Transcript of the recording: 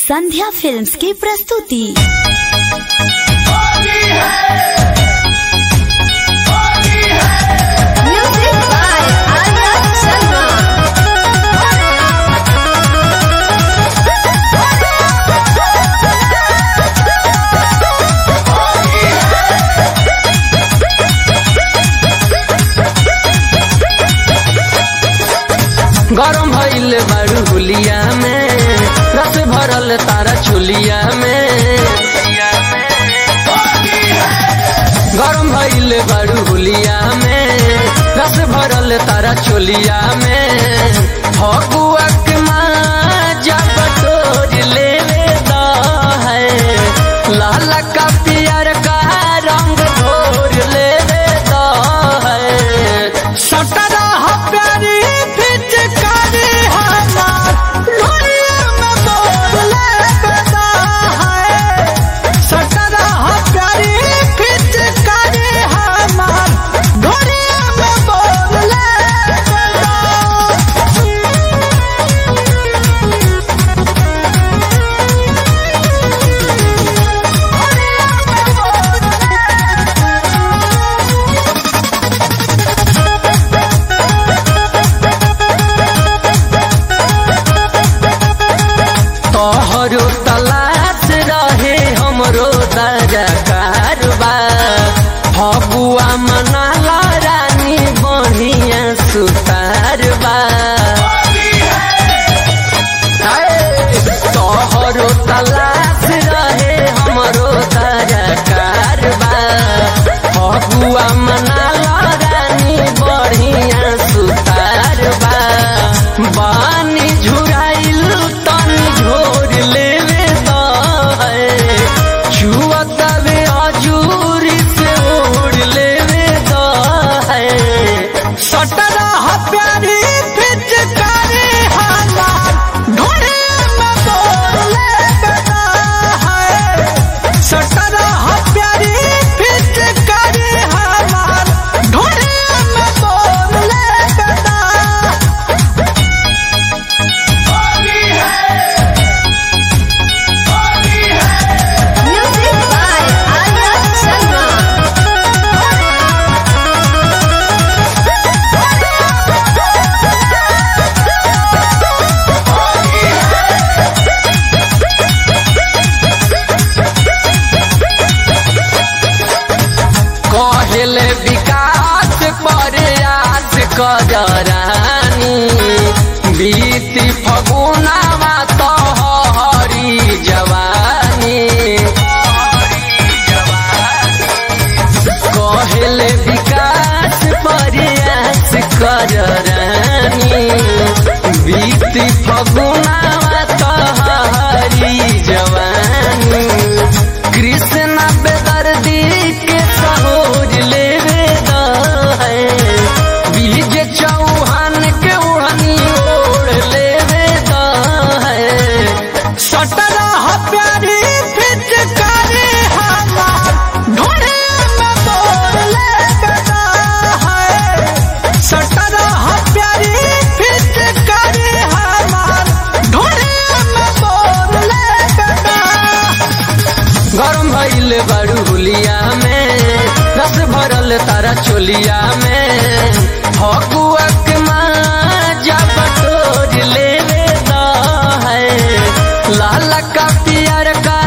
संध्या films की प्रस्तुति music by आनंद शर्मा गरम भइल बारू हुलिया में रस भरल तारा चुलिया में गरम भइल बारू हुलिया में रस भरल तारा चुलिया में फगुआ के माजा बटोर लेवे दा है लाल का पियर का रंग घोर लेवे दा है सटरा प्यारी फिटकारी हमार लोरिया में बोल लेता है सटरा प्यारी फिटकारी हमार लोरिया में बोल लेता तोहरो तलाश रहे हमरो दरा कारबा फगुआ मनाला रानी बढ़िया सुतारबा तोहरो तलाश रहे हमरो दरा कारबा फगुआ मनाला रानी बढ़िया सुतारबा बानी झुराइल तनी झोर लेवे दाए छुअतवे अजूरी से ओढ़ लेवे दाए सटरा प्यारी फिटकारी हमार ढोरे में बोल लेवे दाए सटरा प्यारी फिटकारी हमार ढोरे में बोल लेवे दाए म्यूजिक बाय आनंद शर्मा कहले विकास पर आस कररानी बीती फगुनावा तोहरी जवानी कहले विकास पर आस कररानी बीती फगुनावा तोहरी जवानी कृष्ण बेदर्दी के सहोज लेवे है बीज चौहान के उड़नी ओढ़ लेवे है सटरा प्यारी फिटकारी हमार ढोरे में बोल लेवे है सटरा प्यारी फिटकारी हमार ढोरे में बोल लेवे गरम भइल बारू हुलिया में रस भरल तारा चोलिया में फगुआ के माजा बटोर लेवे दा है लाल का पियर का